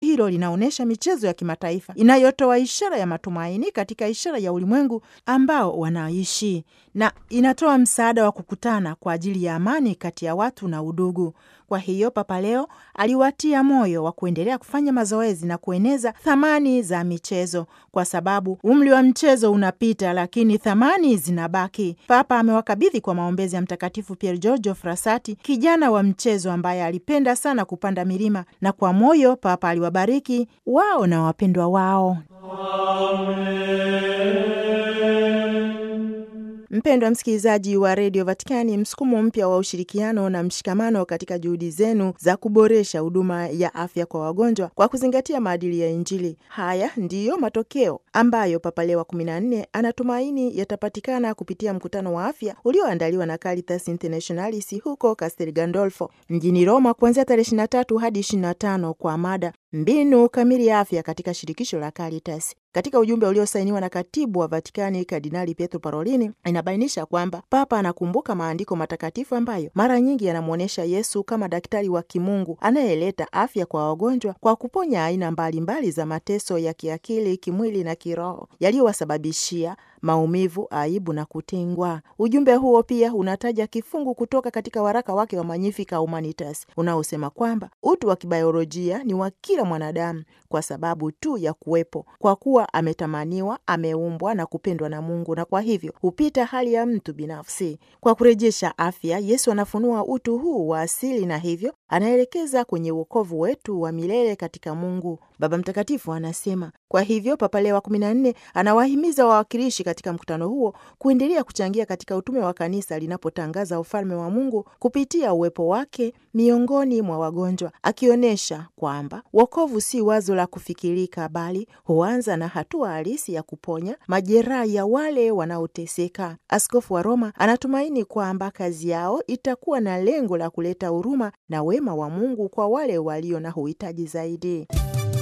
hilo linaonyesha michezo ya kimataifa inayotoa ishara ya matumaini katika ishara ya ulimwengu ambao wanaishi na inatoa msaada wa kukutana kwa ajili ya amani kati ya watu na udugu. Kwa hiyo Papa leo aliwatia moyo wa kuendelea kufanya mazoezi na kueneza thamani za michezo, kwa sababu umri wa mchezo unapita, lakini thamani zinabaki. Papa amewakabidhi kwa maombezi ya Mtakatifu Pier Giorgio Frassati, kijana wa mchezo ambaye alipenda sana kupanda milima, na kwa moyo Papa aliwabariki wao na wapendwa wao. Mpendwa msikilizaji wa redio Vatikani, msukumo mpya wa ushirikiano na mshikamano katika juhudi zenu za kuboresha huduma ya afya kwa wagonjwa kwa kuzingatia maadili ya Injili. Haya ndiyo matokeo ambayo Papa Leo wa kumi na nne anatumaini yatapatikana kupitia mkutano wa afya ulioandaliwa na Caritas Internationalis huko Castel Gandolfo mjini Roma kuanzia tarehe 23 hadi 25 kwa mada mbinu kamili ya afya katika shirikisho la Caritas. Katika ujumbe uliosainiwa na katibu wa Vatikani Kardinali Pietro Parolini, inabainisha kwamba Papa anakumbuka maandiko matakatifu ambayo mara nyingi yanamwonyesha Yesu kama daktari wa kimungu anayeleta afya kwa wagonjwa kwa kuponya aina mbalimbali mbali za mateso ya kiakili, kimwili na kiroho yaliyowasababishia maumivu, aibu na kutengwa. Ujumbe huo pia unataja kifungu kutoka katika waraka wake wa Magnificat Humanitas unaosema kwamba utu wa kibiolojia ni wa kila mwanadamu kwa sababu tu ya kuwepo, kwa kuwa ametamaniwa, ameumbwa na kupendwa na Mungu, na kwa hivyo hupita hali ya mtu binafsi. Kwa kurejesha afya, Yesu anafunua utu huu wa asili na hivyo anaelekeza kwenye uokovu wetu wa milele katika Mungu. Baba Mtakatifu anasema. Kwa hivyo Papa Leo wa kumi na nne anawahimiza wawakilishi katika mkutano huo kuendelea kuchangia katika utume wa kanisa linapotangaza ufalme wa Mungu kupitia uwepo wake miongoni mwa wagonjwa, akionyesha kwamba wokovu si wazo la kufikirika, bali huanza na hatua halisi ya kuponya majeraha ya wale wanaoteseka. Askofu wa Roma anatumaini kwamba kazi yao itakuwa na lengo la kuleta huruma na wema wa Mungu kwa wale walio na uhitaji zaidi.